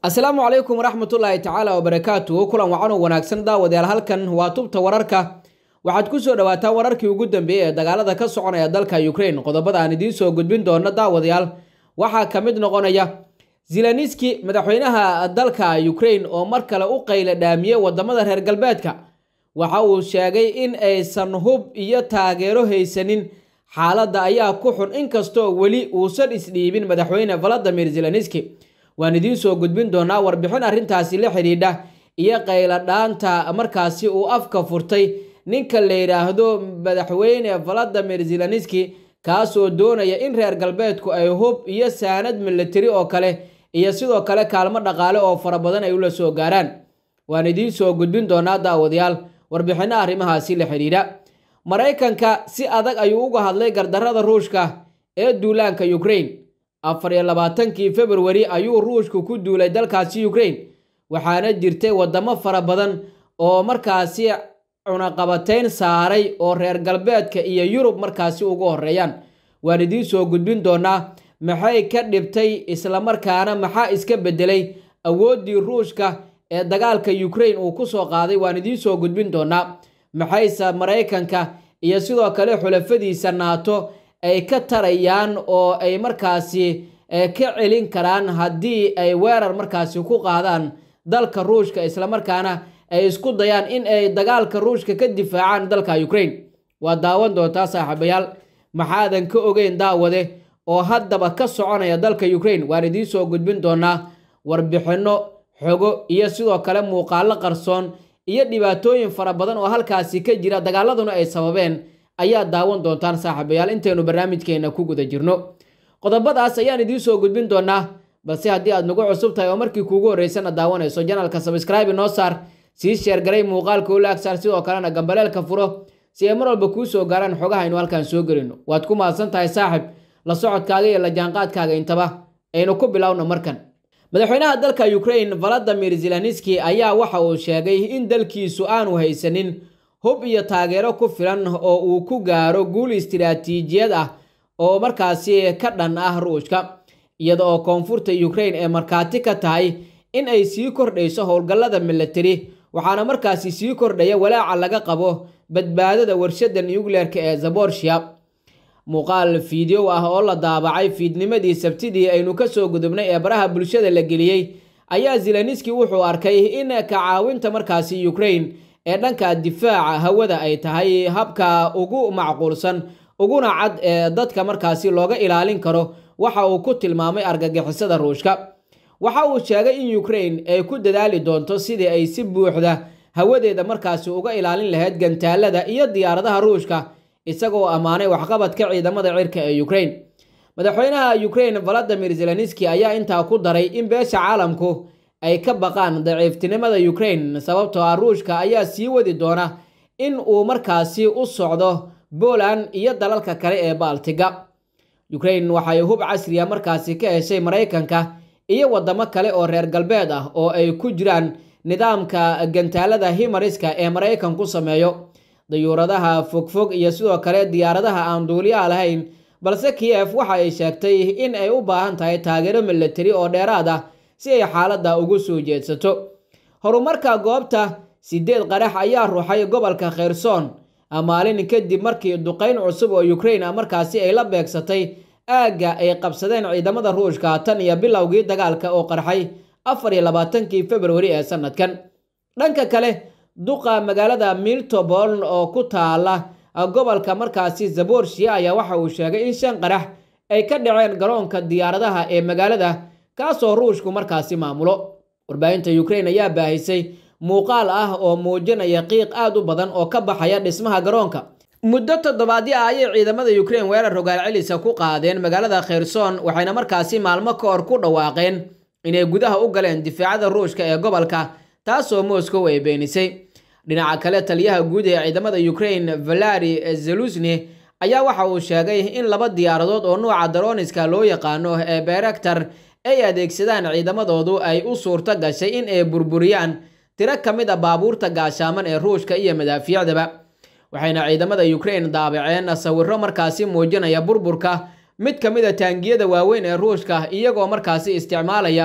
asalaamu calaykum waraxmatullaahi tacaala wabarakaatu kulan wacan oo wanaagsan daawadayaal halkan waa tubta wararka waxaad ku soo dhawaataan wararkii ugu dambeeyey ee dagaalada ka soconaya dalka ukraine qodobada aan idiin soo gudbin doono daawadayaal waxaa ka mid noqonaya zeleniski madaxweynaha dalka ukraine oo mar kale u qayla dhaamiyey wadamada reer galbeedka waxa uu sheegay in aysan hub iyo taageero haysanin xaaladda ayaa ku xun inkastoo weli uusan isdhiibin madaxweyne valadimir zeleniski waan idiin soo gudbin doonaa warbixin arrintaasi la xidhiidha iyo qayla dhaanta markaasi uu afka furtay ninka la yidhaahdo madaxweyne valadimir zeleniski kaasoo doonaya in reer galbeedku ay hub iyo saanad milatari oo kale iyo sidoo kale kaalmo dhaqaale oo fara badan ay ula soo gaaraan waan idiin soo gudbin doonaa daawadayaal warbixinno arrimahaasi la xidhiidha maraykanka si adag ayuu uga hadlay gardarrada ruushka ee duulaanka ukraine afar iyo labaatankii februari ayuu ruushku ku duulay dalkaasi ukraine waxaana jirtay wadamo fara badan oo markaasi cunaqabatayn saaray oo reer galbeedka iyo yurub markaasi ugu horeeyaan waan idiin soo gudbin doonaa maxay ka dhibtay islamarkaana maxaa iska bedelay awooddii ruushka ee dagaalka ukraine uu kusoo qaaday waan idiin soo gudbin doonaa maxayse maraykanka iyo sidoo kale xulafadiisa naato ay ka tarayaan oo ay markaasi ka celin karaan haddii ay weerar markaasi ku qaadaan dalka ruushka islamarkaana ay isku dayaan in ay dagaalka ruushka ka difaacaan dalka ukraine waa daawan doontaa saaxiibayaal maxaadan ka ogeyn daawade oo haddaba ka soconaya dalka ukraine waan idiin soo gudbin doonaa warbixinno xogo iyo sidoo kale muuqaalo qarsoon iyo dhibaatooyin fara badan oo halkaasi ka jira dagaaladuna ay sababeen ayaa daawan doontaan saaxiibayaal intaynu barnaamijkeena ku guda jirno qodobadaas ayaan idiin soo gudbin doonaa balse haddii aad nagu cusub tahay oo markii kuugu horreysana daawanayso janalka sabscribe noo saar sii sheergaray muuqaalka ula agsaar sidoo kalena gambaleelka furo si ay mar walba kuu soo gaaraan xogaha aynu halkaan soo gelino waad ku mahadsan tahay saaxib la socodkaaga iyo la jaanqaadkaaga intaba aynu ku bilowno markan madaxweynaha dalka ukraine valadimir zeleniski ayaa waxa uu sheegay in dalkiisu aanu haysanin hub iyo taageero ku filan oo uu ku gaaro guul istiraatiijiyad ah oo markaasi ka dhan ah ruushka iyada oo koonfurta ukraine ee markhaati ka tahay in ay sii kordhayso howlgallada milatari waxaana markaasi sii kordhaya walaaca laga qabo badbaadada warshada nucleerka ee zaborshiya muuqaal fiideo ah oo la daabacay fiidnimadii sabtidii aynu kasoo gudubnay ee baraha bulshada la geliyey ayaa zeleniski wuxuu arkay in ka caawinta markaasi ukraine ee dhanka difaaca hawada ay tahay habka ugu macquulsan uguna cad ee dadka markaasi looga ilaalin karo waxa uu ku tilmaamay argagixisada ruushka waxa uu sheegay in ukraine ay ku dadaali doonto sidii ay si buuxda hawadeeda markaasi uga ilaalin lahayd gantaalada iyo diyaaradaha ruushka isagoo ammaanay waxqabadka ciidamada cirka ee ukraine madaxweynaha ukraine valadimir zeleniski ayaa intaa ku daray in beesha caalamku ay ka baqaan daciiftinimada ukraine sababtoo ah ruushka ayaa sii wadi doona in uu markaasi u socdo poland iyo dalalka kale ee baltiga ukraine waxay hub casriya markaasi ka heshay maraykanka iyo wadamo kale oo reer galbeed ah oo ay ku jiraan nidaamka gantaalada himariska ee maraykan ku sameeyo dayuuradaha fogfog iyo sidoo kale diyaaradaha aan duuliyaha lahayn balse kiev waxa ay sheegtay in ay u baahan tahay taageero milatari oo dheeraad ah si ay xaaladda ugu soo jeedsato horumarka goobta sideed qarax ayaa ruuxay gobolka kherson maalin kadib markii duqayn cusub oo ukraine markaasi ay la beegsatay aagga ay qabsadeen ciidamada ruushka tan iyo bilowgii dagaalka oo qarxay afar iyo labaatankii februari ee sanadkan dhanka kale duqa magaalada miltobol oo ku taala gobolka markaasi zaborshiya ayaa waxa uu sheegay in shan qarax ay ka dhaceen garoonka diyaaradaha ee magaalada kaasoo ruushku markaasi maamulo warbaahinta ukraine ayaa baahisay muuqaal ah oo muujinaya qiiq aad u badan oo ka baxaya dhismaha garoonka muddo toddobaadyo ah ayay ciidamada ukraine weerar rogaal celisa ku qaadeen magaalada kherson waxayna markaasi maalmo ka hor ku dhawaaqeen inay gudaha u galeen difaacada ruushka ee gobolka taasoo moscow ay beenisay dhinaca kale taliyaha guud ee ciidamada ukraine valari zelusni ayaa waxa uu sheegay in laba diyaaradood oo nuuca daroniska loo yaqaano ee berektar ay adeegsadaan ciidamadoodu ay u suurto gashay in ay burburiyaan tiro ka mid a baabuurta gaashaaman ee ruushka iyo madaafiicdaba waxayna ciidamada ukraine daabaceen sawiro markaasi muujinaya burburka mid ka mid a taangiyada waaweyn ee ruushka iyagoo markaasi isticmaalaya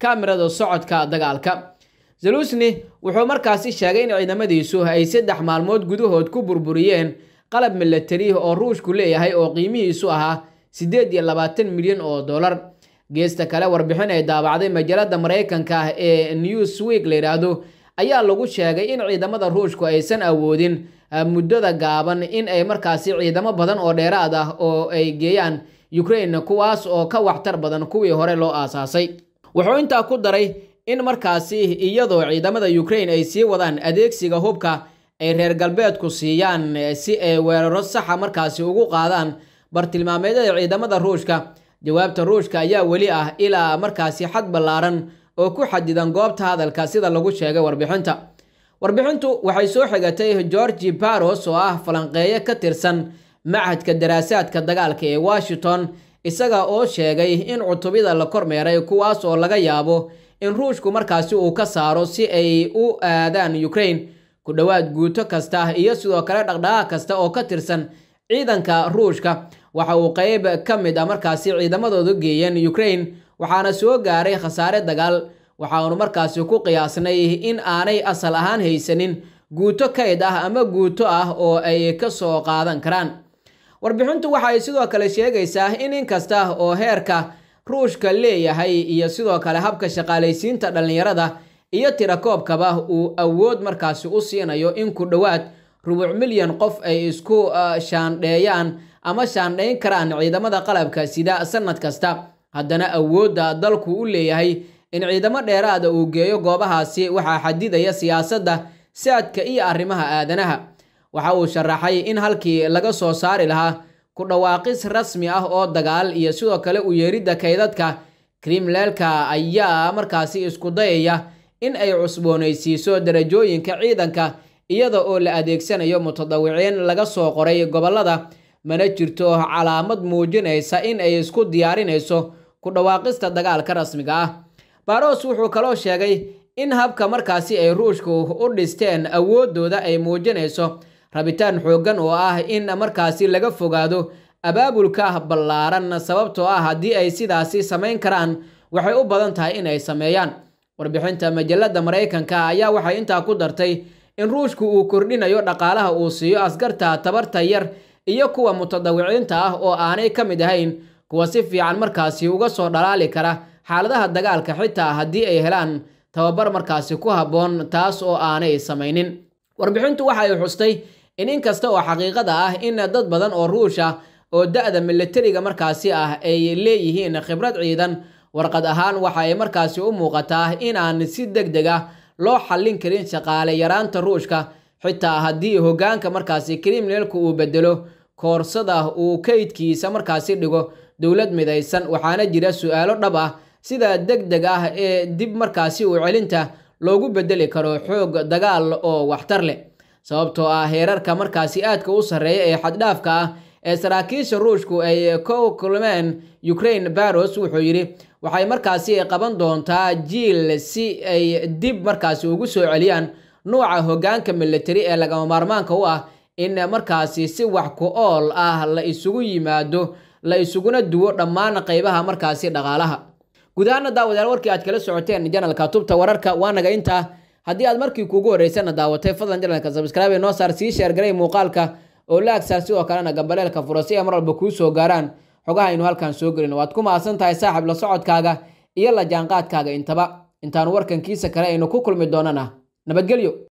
kaamirada socodka dagaalka zelusni wuxuu markaasi sheegay in ciidamadiisu ay saddex maalmood gudahood ku burburiyeen qalab milatari oo ruushku leeyahay oo qiimihiisu ahaa siddeed iyo labaatan milyan oo dollar geesta kale warbixin ay daabacday majaalada maraykanka ah ee newsweek la yidhaahdo ayaa lagu sheegay in ciidamada ruushku aysan awoodin muddada gaaban in ay markaasi ciidamo badan oo dheeraad ah oo ay geeyaan ukraine kuwaas oo ka waxtar badan kuwii hore loo aasaasay wuxuu intaa ku daray in markaasi iyadoo ciidamada ukraine ay sii wadaan adeegsiga hubka ay reer galbeedku siiyaan si ay weeraro saxa markaasi ugu qaadaan bartilmaameedyada ciidamada ruushka jawaabta ruushka ayaa weli ah ilaa markaasi xad ballaaran oo ku xadidan goobta hadalka sida lagu sheegay warbixinta warbixintu waxay soo xigatay georgi baros oo ah falanqeeye ka tirsan machadka daraasaadka dagaalka ee washington isaga oo sheegay in cutubyada la kormeeray kuwaas oo laga yaabo in ruushku markaasi uu ka saaro si ay u aadaan ukraine ku dhowaad guuto kasta iyo sidoo kale dhaqdhaqaaq kasta oo ka tirsan ciidanka ruushka waxa uu qeyb ka mid a markaasi ciidamadooda geeyeen ukraine waxaana soo gaaray khasaare dagaal waxaanu markaasi ku qiyaasnay in aanay asal ahaan haysanin guuto kayd ah ama guuto ah oo ay ka soo qaadan karaan warbixintu waxa ay sidoo kale sheegaysaa in inkasta oo heerka ruushka leeyahay iyo sidoo kale habka shaqaalaysiinta dhallinyarada iyo tirakoobkaba uu awood markaasi u siinayo in ku dhowaad rubuc milyan qof ay isku shaandheeyaan ama shaandhayn karaan ciidamada qalabka sida sanad kasta haddana awoodda dalku u leeyahay in ciidamo dheeraada uu geeyo goobahaasi waxaa xadidaya siyaasadda saadka iyo arrimaha aadanaha waxa uu sharaxay in halkii laga soo saari lahaa ku dhawaaqis rasmi ah oo dagaal iyo sidoo kale u yeeridda kaydadka krimleelka ayaa markaasi isku dayaya in ay cusboonaysiiso darajooyinka ciidanka iyada oo la adeegsanayo mutadawiciin laga soo qoray gobollada mana jirto calaamad muujinaysa in ay isku diyaarinayso ku dhawaaqista dagaalka rasmiga ah baros wuxuu kaloo sheegay in habka markaasi ay ruushku u dhisteen awooddooda ay muujinayso rabitaan xooggan oo ah in markaasi laga fogaado abaabulka ballaaran sababtoo ah haddii ay sidaasi samayn karaan waxay u badan tahay in ay sameeyaan warbixinta majalada maraykanka ayaa waxay intaa ku dartay in ruushku uu kordhinayo dhaqaalaha uu siiyo askarta tabarta yar iyo kuwa mutadawiciinta ah oo aanay ka mid ahayn kuwa si fiican markaasi uga soo dhalaali kara xaaladaha dagaalka xitaa haddii ay helaan tababar markaasi ku habboon taas oo aanay samaynin warbixintu waxa ay xustay in inkasta oo xaqiiqada ah in dad badan oo ruusha oo da-da milatariga markaasi ah ay leeyihiin khibrad ciidan warqad ahaan waxa ay markaasi u muuqataa inaan si deg deg ah loo xallin karin shaqaale yaraanta ruushka xitaa haddii hoggaanka markaasi krimleelku uu bedelo koorsada uu kaydkiisa markaasi dhigo dowlad midaysan waxaana jira su-aalo dhab ah sida deg deg ah ee dib markaasi u celinta loogu bedeli karo xoog dagaal oo waxtar leh sababtoo ah heerarka markaasi aadka u sarreeya ee xaddhaafka ah ee saraakiisha ruushku ay ku kulmeen ukraine baros wuxuu yidhi waxay markaasi qaban doontaa jiil si ay dib markaasi ugu soo celiyaan nuuca hoggaanka militari ee lagama maarmaanka u ah in markaasi si wax ku ool ah la isugu yimaado la isuguna duwo dhammaan qaybaha markaasi dhaqaalaha guud ahaana daawadayaal warkii aad kala socoteen janalka tubta wararka waa naga intaa haddii aad markii kuugu horreysana daawatay fadlan janalka sabskraibe noo saar sii sheergaray muuqaalka oo la agsaar sidoo kalena gambaleelka fura si ay mar walba kuu soo gaaraan xogaha aynu halkan soo gelin waad ku mahadsan tahay saaxiib la socodkaaga iyo la jaanqaadkaaga intaba intaanu warkankiisa kale aynu ku kulmi doonana nabadgelyo